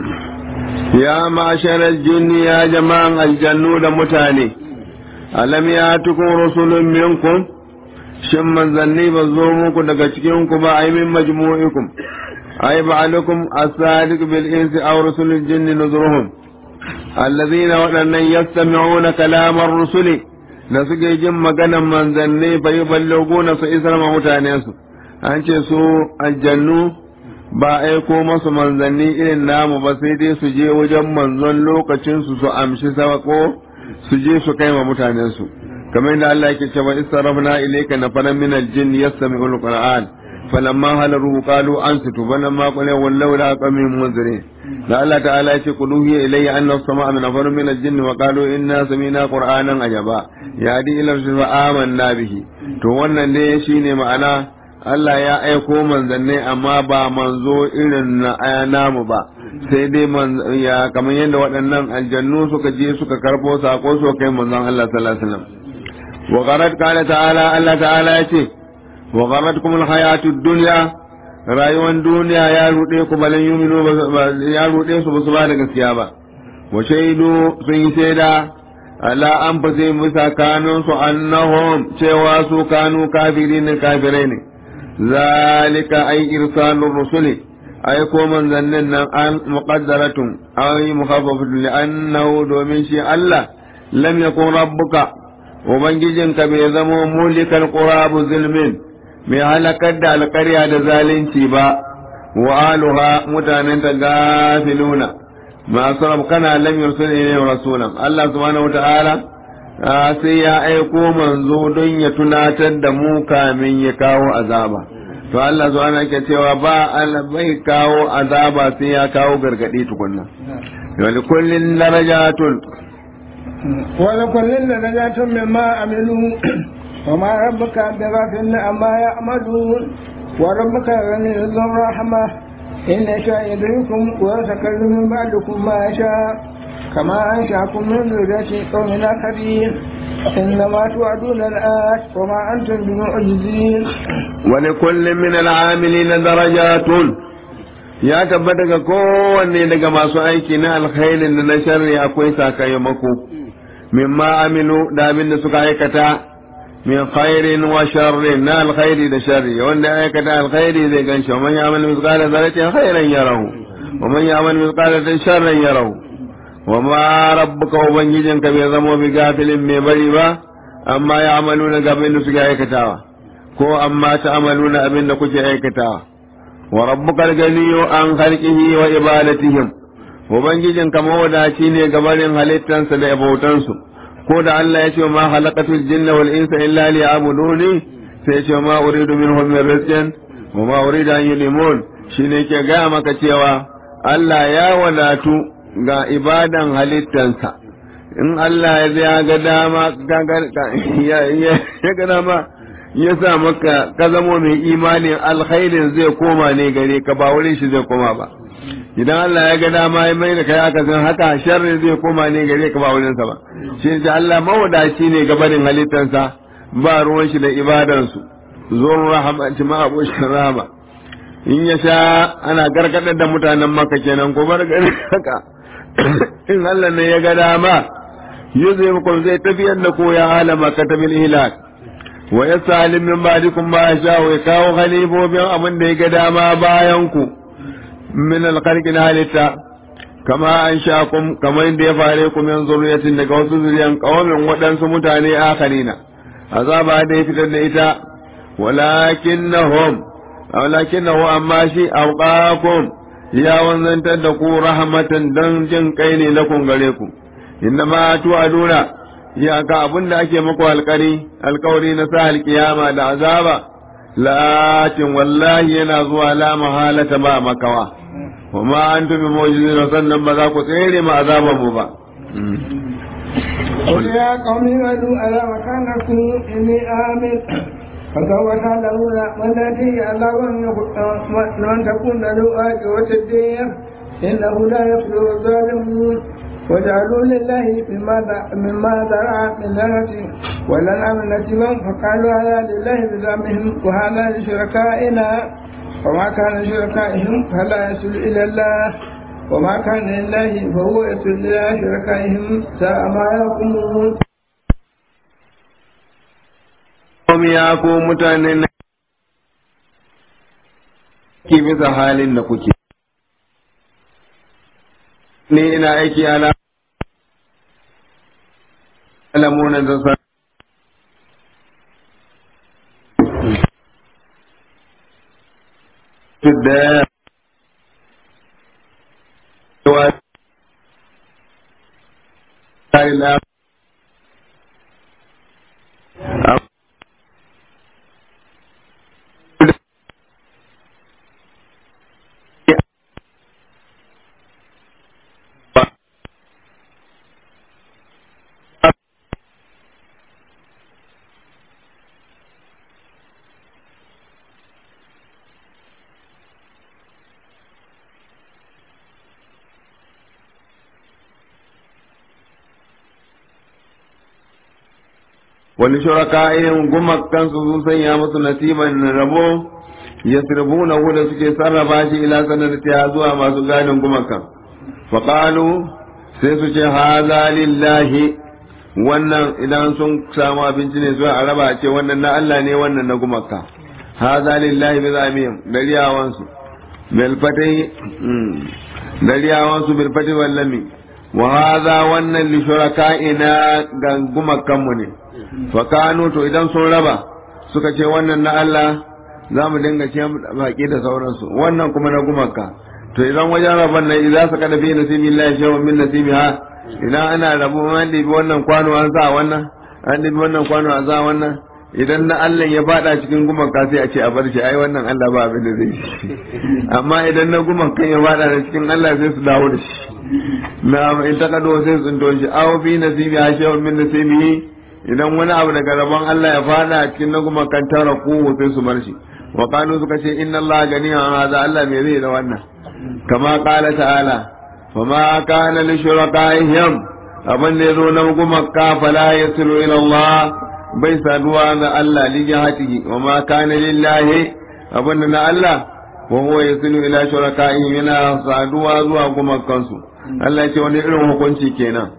يا معشر الجن يا جماعة الجنود متاني ألم يأتكم رسل منكم shin manzanni ba zo muku daga cikinku ba ai min majmu'ikum ai ba'alukum as-sadiq bil insi aw rusulul jinni nuzruhum allazina waɗannan yastami'una kalamar rusuli da suke jin maganan manzanni fa yuballuguna su isar ma mutane su an ce su aljannu ba aiko masu manzanni irin namu ba sai dai su je wajen manzon lokacin su su amshi sako su je su kai ma mutanen su kamar yadda Allah yake cewa istarafna ilayka nafaran min aljinn yastami'ul qur'an falamma halaru qalu ansitu falamma qala wallahu la qamin munzirin da Allah ta'ala ya ce qulu hiya ilayya anna as-sama'a min nafarin min al-jinn wa qalu inna sami'na qur'anan ajaba yadi ila rusul wa amanna bihi to wannan ne shine ma'ana Allah ya aiko manzanni amma ba manzo irin na namu ba sai dai ya kamar yadda waɗannan aljannu suka je suka karbo sako su kai manzon Allah sallallahu alaihi wasallam wa qarat qala ta'ala Allah ta'ala ya ce wa qaratkum al-hayatu ad-dunya rayuwar duniya ya ruɗe ku balan yuminu ya ruɗe su basu ba da gaskiya ba wa shaidu sun yi shaida ala an fase musa kanun su annahum cewa su kanu kafiri ne kafirai ne zalika ay irsalur rusuli ay ko manzannin nan an muqaddaratun ay mukhaffafatun li annahu domin shi Allah lam yakun rabbuka ubangijinka bai zamo mulikal qurabu zulmin mai halakar da alƙarya da zalunci ba wa aluha mutanen ta gafiluna masu rabkana lam yursul ilayhim rasulan Allah subhanahu wataala sai ya aiko manzo don ya tunatar da mu kamin ya kawo azaba to Allah subhanahu yake cewa ba Allah bai kawo azaba sai ya kawo gargadi tukunna wa likullin darajatun wa likullin darajatun mimma amilu وما ربك بغافل عما يعملون وربك غني ذو الرحمة إن يشاء يدركم ويتكلم من بعدكم ما يشاء كما أنشأكم من ذرية قوم آخرين إنما توعدون الآت وما أنتم بمعجزين ولكل من العاملين درجات ya tabbata ga kowanne daga masu aiki na alkhairin da na sharri akwai sakamako mimma amilu da abin da suka aikata min khairin wa sharrin na alkhairi da sharri wanda ya aikata alkhairi zai ganshi wa man ya'mal mithqala dharratin khairan yarahu wa man ya'mal mithqala dharratin sharran yarahu wa ma rabbuka ubangijinka bai zamo bi gafilin mai bari ba amma ya amaluna ga abin da suke aikatawa ko amma ta amaluna abin da kuke aikatawa wa rabbukal ganiyyu an khalqihi wa ibadatihim ubangijin ka mawadaci ne gabarin halittansa da bautansu ko da Allah ya ce ma khalaqatul jinna wal insa illa liya'buduni sai ya ce ma uridu minhum min rizqin wa ma uridu an yulimun shine ke ga maka cewa Allah ya wadatu ga ibadan halittansa in Allah ya ga dama ya ga dama ya sa maka ka zamo mai imanin alkhairin zai koma ne gare ka ba wurin shi zai koma ba idan Allah ya ga dama ya mai da kai aka san haka sharri zai koma ne gare ka ba wurin sa ba shi ne Allah mawadaci ne ga barin halittansa ba ruwan shi da ibadansu zuwan rahama ma abushin rahama in ya sha ana gargadar da mutanen maka kenan ko bar gari haka in Allah ne ya ga dama zai muku zai tafiyar da ko ya halama katabil hilak wa yasalim min ba'dikum ma sha wa kawo halibobin abin da ya ga dama bayan ku min alkhalqi halitta kama an sha kum kamar da ya fare ku min zuriyatin daga wasu zuriyan kawamin waɗansu mutane akharina azaba da ya fitar da ita walakinnahum walakinahu amma shi awqakum ya wanzantar da ku rahmatan dan jin kai ne lakun gare ku inna ma tu'aduna ya ka abin da ake muku alkari alkawari na sa alkiyama da azaba lakin wallahi yana zuwa la mahalata ba makawa وما أنتم بموجودين sannan ba za ku tsere ma azaban mu ba قل يا قوم اعملوا على مكانكم إني آمن فسوف تعلمون من الذي عذاب من تكون له عاقبة الدين إنه لا يفلح الظالمون وجعلوا لله مما مما ذرع من لعنة ولنعم نسبا فقالوا هذا لله بزعمهم وهذا لشركائنا وما كان لشركائهم فلا يصل إلى الله وما كان لله فهو يصل إلى شركائهم ساء ما يحكمون ya ko mutanen na ke bisa halin da kuke ne ina aiki ala alamuna da sa da wa la wani shuraka'in gumakansu sun sanya musu nasiban rabo ya sirbuna da suke sarrafa shi ila sanarta zuwa masu gadin gumakan faƙalu sai su ce haza lillahi wannan idan sun samu abinci ne zuwa a raba ce wannan na Allah ne wannan na gumaka haza lillahi bi zamihim dariyawansu bil fatai dariyawansu bil fatai wallami wa haza wannan li shuraka'ina ga gumakanmu ne fakanu to idan sun raba suka ce wannan na Allah za mu dinga ce baki da sauransu wannan kuma na gumaka to idan wajen raban nan idan suka da fi nasibi Allah ya min nasibi ha idan ana rabu an dibi wannan kwano an sa wannan an dibi wannan kwano an sa wannan idan na Allah ya fada cikin gumaka sai a ce a bar shi ai wannan Allah ba abin da zai shi amma idan na gumakan ya fada da cikin Allah sai su dawo da shi na in ta kado sai su tsinto shi aw fi nasibi ha shay'un min nasibihi idan wani abu daga rabon Allah ya fada a cikin naguma kan tara kuhu sai su bar shi wa kanu suka ce inna Allah gani an haza Allah me zai da wannan kama qala ta'ala fa ma kana li shurakaihim abin da yazo na gumaka fala yasilu ila Allah bai saduwa ga Allah li jihatihi wa ma kana lillahi abin da na Allah wa huwa yasilu ila shurakaihim yana saduwa zuwa gumakansu Allah ce wani irin hukunci kenan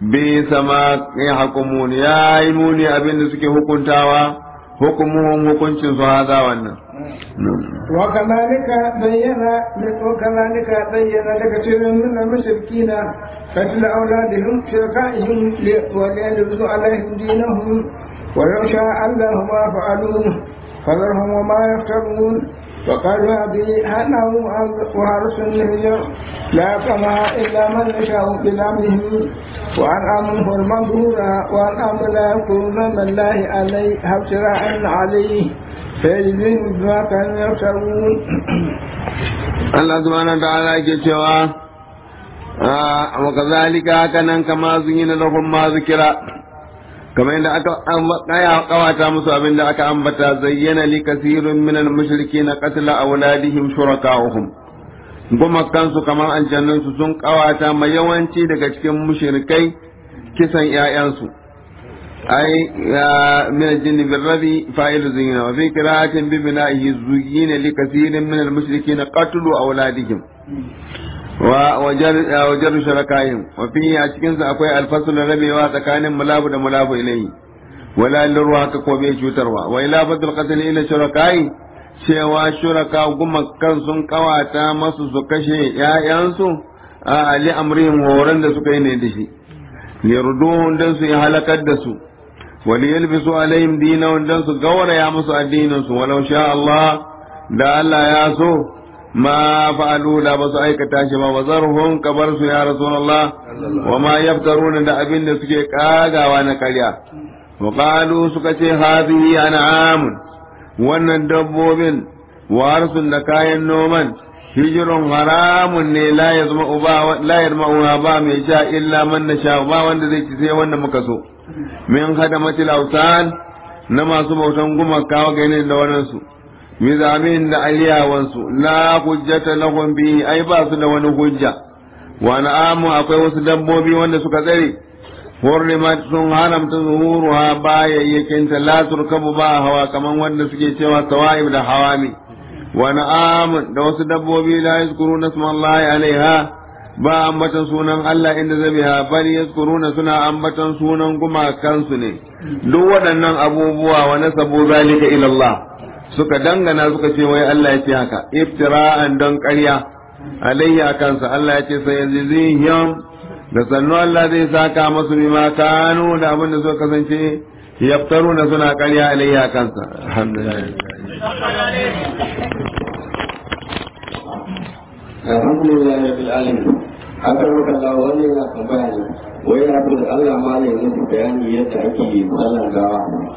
bi sama ya hukumun ya yi muni abin da suke hukuntawa hukumuhum hukuncin su haza wannan وكذلك بين وكذلك بين لكثير من المشركين قتل أولادهم شركائهم وليلبسوا عليهم دينهم ولو شاء الله ما فعلوه فذرهم وما يفترون وقالوا هذه هنه وهرس النهجر لا كما إلا من يشاء بذنبهم وأن آمن المنظورة وأن آمن لا يذكرون من الله عليه ابتراء عليه فيجزيهم بما كانوا يفترون Allah subhanahu wa ta'ala yake cewa wa kazalika haka nan kama zuyina lahum ma zikira kamar yadda aka kaya kawata musu abin da aka ambata zayyana li kasirun min al mushrikin qatla awladihim shuraka'uhum kuma kansu kamar aljannun su sun kawata mai yawanci daga cikin mushrikai kisan ƴaƴansu ai min al-jinn bil rabi fa'il zina wa fi qira'atin bi bina'ihi zuyyina li kasirin min al mushrikin qatlu awladihim wajen sharakayin wafi a cikinsa akwai alfasul rabewa tsakanin mulabu da mulabu ilayhi wala lirwa haka ko bai cutarwa wa ila fadl qatl ila shurakayi cewa shuraka gumakan sun kawata masu su kashe ƴaƴansu a ali amrihim horon da suka yi ne da shi lirduhun dan su halakar da su wali yalbisu alaihim dinahum dan su gauraya musu addinin su walau sha Allah da Allah ya so ما فعلوا لا بس aikata shi ba wazarhum kabar su ya rasulullah wa ma yaftaruna da abin da suke kagawa na karya wa qalu suka ce hadhihi an'am wannan dabbobin warsun da kayan noman hijirun haramun ne la yazma uba la yarma ba mai sha illa man nasha ba wanda zai ci sai wanda muka so min hadamatil awsan na masu bautan gumaka wa ganin da wannan su mizamin da aliyawansu la hujjata lahum bihi ai ba su da wani hujja wa na'amu akwai wasu dabbobi wanda suka tsare hurrimat sun haramta zuhuruha bayayyakin ta la turkabu ba hawa kaman wanda suke cewa sawa'ib da hawami wa na'amu da wasu dabbobi la yazkuruna smallahi alaiha ba ambatan sunan Allah inda zabiha bal yazkuruna suna ambatan sunan gumakansu ne duk waɗannan abubuwa wa nasabu zalika ila Allah suka dangana suka ce wai Allah ya ce haka iftira'an don ƙarya alayya kansa Allah ya ce sai yazihim da sannu Allah zai saka masu bima kanu da abin da suka kasance yaftaruna suna ƙarya alayya kansa alhamdulillah alhamdulillah rabbil alamin haka muka Allah wani yana tambaya ne wai yana so da Allah ma ne musu bayani yadda ake sallan gawa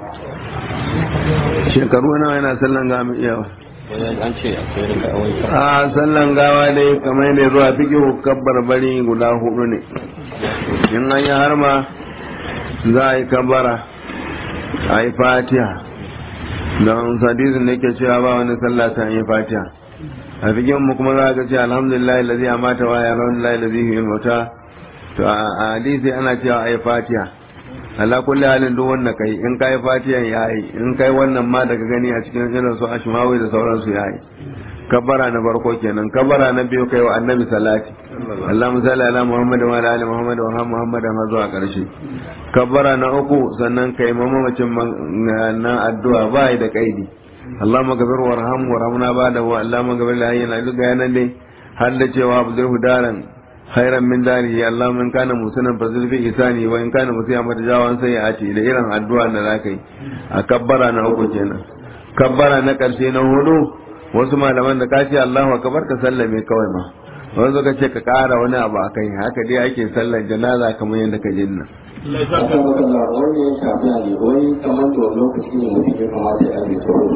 shekaru nawa yana sallan gawa mai iyawa an ce akwai daga awai a sallan gawa dai kamar da zuwa fiki kabbar bari guda hudu ne in an yi harma za a yi kabbara a yi fatiha don sadisin da ke cewa ba wani sallah ta yi fatiha a fikin mu kuma za ka ce alhamdulillah lazi a mata wa alhamdulillah lazi yi mauta to a hadisi ana cewa a yi fatiha ala kulli halin duk wanda kai in kai fatiyan yayi in kai wannan ma daga gani a cikin irin su ashmawi da sauransu yayi kabbara na farko kenan kabbara na biyu kai wa annabi salati Allahumma salli ala Muhammad wa ala ali Muhammad wa ala Muhammad har zuwa karshe kabbara na uku sannan kai mamacin na addu'a bai da kaidi Allahumma ghafir warham warhamna ba'da wa Allahumma ghafir li hayyina duk ga yanan dai har da cewa abdul daran khairan min darihi Allahumma in kana musanan fazil fi isani wa in kana musiya matajawan sai ya ce da irin addu'a da zaka yi a kabbara na uku kenan kabbara na karshe na hudu wasu malaman da kace Allahu akbar ka sallame kawai ma wanda ka ce ka kara wani abu akai haka dai ake sallar janaza kamar yadda ka jinna haka muka Allah wani ya shafi ne wai kamar da lokaci ne mutum ya kamata ya yi tsoro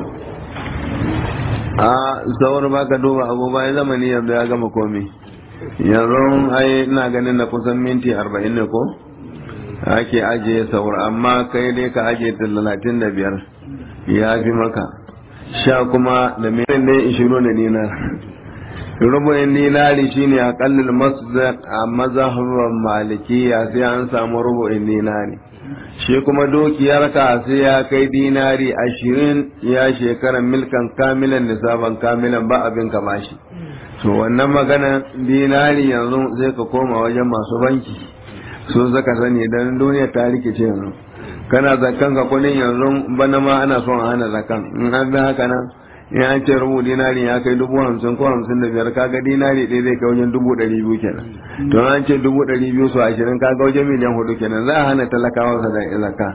a sauran baka duba abu bayan zamani yanzu ya gama komai yanzu ai ina ganin na kusan minti arba'in ne ko ake ajiye saur amma kai dai ka ajiye talatin da biyar ya fi maka sha kuma da mai ne ishirin da dinar rubu'in dinari shine aqallul masdaq a mazhabar malikiya sai an samu rubu'in dinari shi kuma dukiyar ka sai ya kai dinari ashirin ya shekaran milkan kamilan nisaban kamilan ba abin ka bashi to wannan magana dinari yanzu sai ka koma wajen masu banki su zaka sani dan duniya ta rikice yanzu kana zakan ka kudin yanzu bana ma ana son a hana zakan in an bi haka nan in an ce rubu dinari ya kai dubu hamsin ko hamsin da biyar kaga dinari ɗaya zai kai wajen dubu ɗari biyu kenan to an ce dubu ɗari biyu su ashirin kaga wajen miliyan hudu kenan za a hana talakawa sa da zaka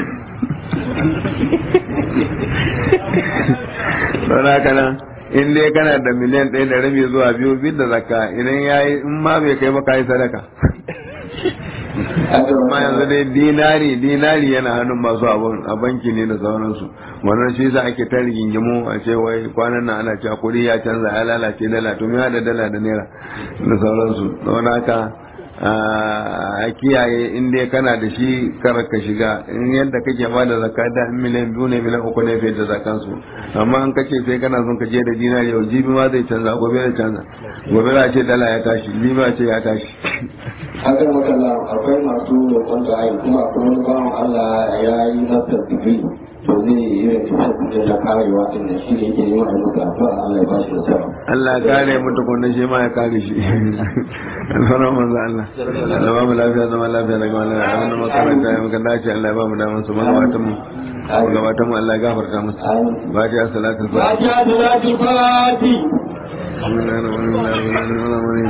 don haka nan in dai kana da miliyan ɗaya da rabi zuwa biyu bid da zakka idan ya yi in ma bai kai ba ka yi sadaka amma yanzu dai dinari dinari yana hannun masu abun a banki ne da sauransu wannan shi sa ake ta rigingimu a ce wai kwanan nan ana cewa kuɗi ya canza ya lalace dala to me da dala da naira da sauransu don haka a kiyaye in dai kana da shi kar ka shiga in yadda kake ba da zakka da miliyan biyu ne miliyan uku ne fiye da zakan su amma an kace sai kana son ka je da dinari yau jibi ma zai canza gobe zai canza gobe za a ce dala ya tashi liba ce ya tashi akan makalla akwai masu roƙon da ayi kuma akwai wani bawan Allah ya yi nasar digiri to zai yi irin tafiyar da karewa din da shi ne yake neman a muka addu'a Allah ya ba shi nasara Allah ya kare mu tukunna shi ma ya kare shi alfarar manzo Allah Allah ba mu lafiya zama lafiya daga wannan abin da makaranta ya muka dace Allah ya ba mu daman su magabatan mu magabatan mu Allah ya gafarta musu ba ta salatul fatiha Fatiha da Fati. بسم الله الرحمن الرحيم